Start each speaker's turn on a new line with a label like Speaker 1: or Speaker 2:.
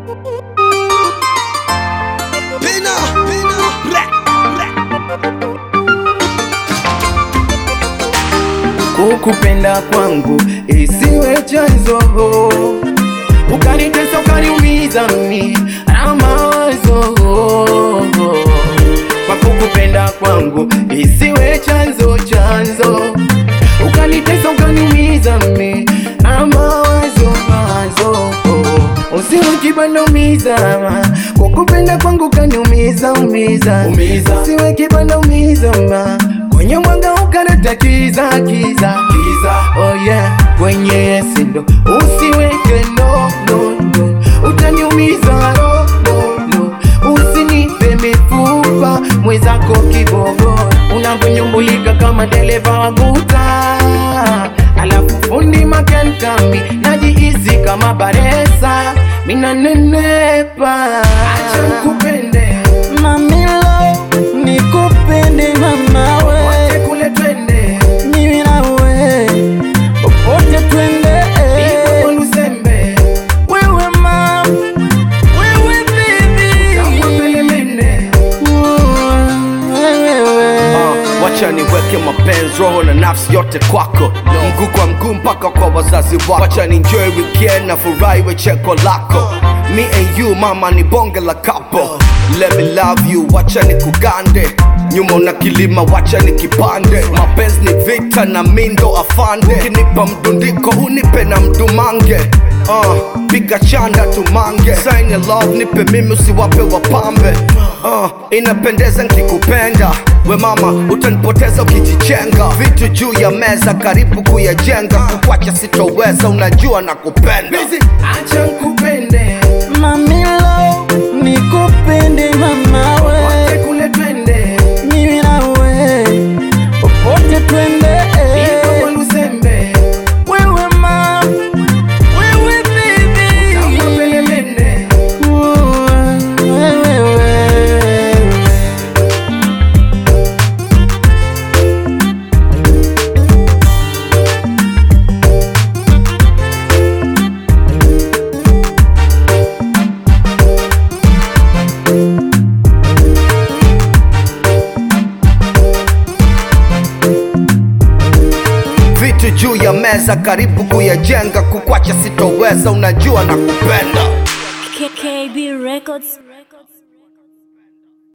Speaker 1: Pina, pina, bre,
Speaker 2: Kukupenda kwangu isiwe chanzo, ukanitesa ukaniumiza mi na mawazo. Kwa kukupenda kwangu isiwe chanzo chanzo, ukanitesa ukaniumiza mi na mawazo mawazo. Usiwe kibanda umiza, kukupenda kwangu kaniumiza umiza, umiza. Usiwe kibanda umiza ma kwenye mwanga ukaleta kiza kiza kiza, oh yeah, kwenye sindo usiweke no no no, utaniumiza ro no no, usinipe mifupa mwezako kibogo, unavyonyumbulika kama dereva wa guta, alafu fundi makanikami najihisi kama baresa, mina nenepa, acha nikupende
Speaker 3: Mamilo, nikupende mama
Speaker 2: wote
Speaker 3: we,
Speaker 2: kule twende
Speaker 3: mimi na we, popote twende.
Speaker 2: Ipo Lusembe
Speaker 3: Wewe mam, wewe
Speaker 2: kama
Speaker 3: baby,
Speaker 2: pelemende
Speaker 3: wewe
Speaker 1: Ah, wacha niweke mapenzi roho na nafsi yote kwako mguu kwa mguu mpaka kwa wazazi wako wacha ni enjoy weekend na furahi we cheko lako me and you mama ni bonge la couple let me love you wacha ni kugande nyuma una kilima wacha ni kipande mapenzi ni vita na mindo afande ukinipa mdundiko unipe na mdumange Uh, piga chanda tumange sign your love nipe mimi usiwape wapambe uh, inapendeza nkikupenda we mama utanipoteza ukijichenga vitu juu ya meza karibu kuyajenga kukwacha sitoweza unajua na kupenda
Speaker 2: acha nkupende
Speaker 3: Mamilo, nikupende mama
Speaker 2: wote
Speaker 3: we,
Speaker 2: kule twende
Speaker 3: mimi na we, popote twende.
Speaker 2: Ipo Lusembe
Speaker 3: Wewe mam, wewe
Speaker 2: kama
Speaker 3: baby,
Speaker 2: pelemende
Speaker 3: wewe
Speaker 1: vitu juu ya meza karibu kuyajenga kukwacha sitoweza unajua na kupenda
Speaker 4: KKB Records